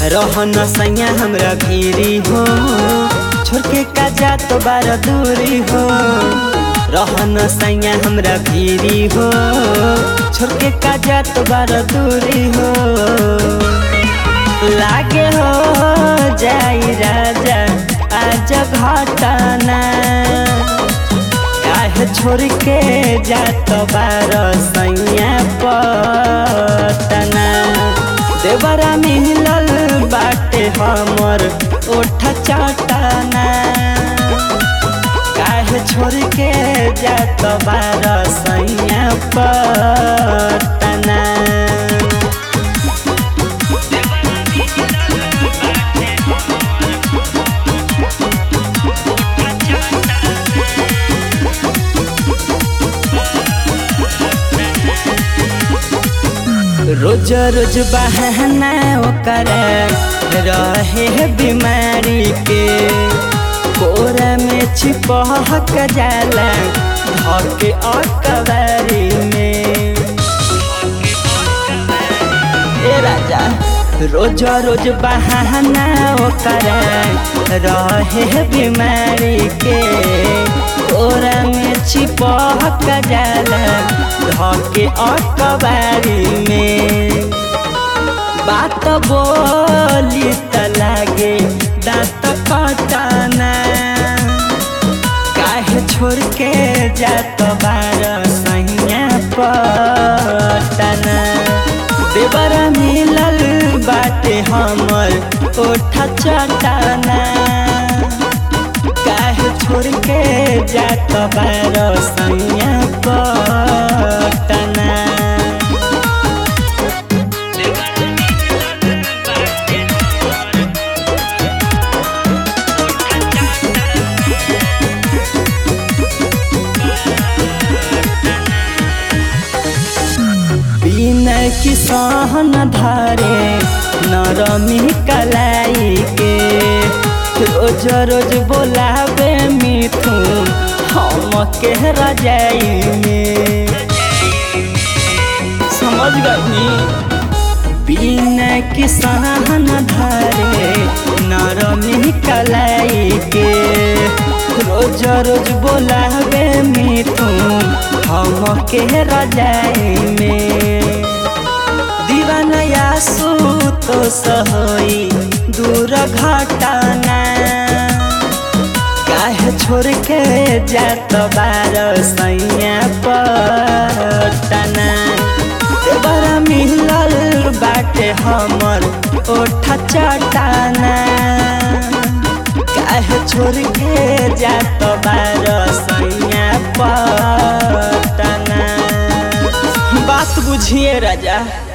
रहन सैया हमरा भीरी हो छोड़ के का जात बार दूरी हो रहन सैया हमरा भीरी हो छोड़ के का जात बार दूरी हो लागे हो जाई राजा आज घटना काहे छोड़ के जात बार सैया पटना देवरा मिलल बाटे हमर ओठ चटना काहे छोड़ के जात बार सैया पटना रोज रोज बहाना ओकर रहे बीमारी के कोरा में छिपहक जाला धके अकबारी में ए राजा रोज रोज बहाना ओकर रहे बीमारी के कोरा में छिपहक जाला धके अकबारी में बात बोली त लागे दाँत कटना काहे छोड़ के जात बार सैया पटना देवर मिलल बाटे हमर ओठ चटना काहे छोड़ के जात बार सैया पटना बिना की सहन धरे नरमी कलाई के रोज रोज बोलावे मिथुन हम के रजाई में समझ गई बिना की सहन धरे नरमी कलाई के रोज रोज बोलावे मिथुन हम के रजाई में दीवानया तो सहोई दूर घटना काहे छोड़ के जात बार सैया पटना बड़ा मिलल बाटे हमर ओठ चटना काहे छोड़ के जात बार सैया पटना बात बुझिए राजा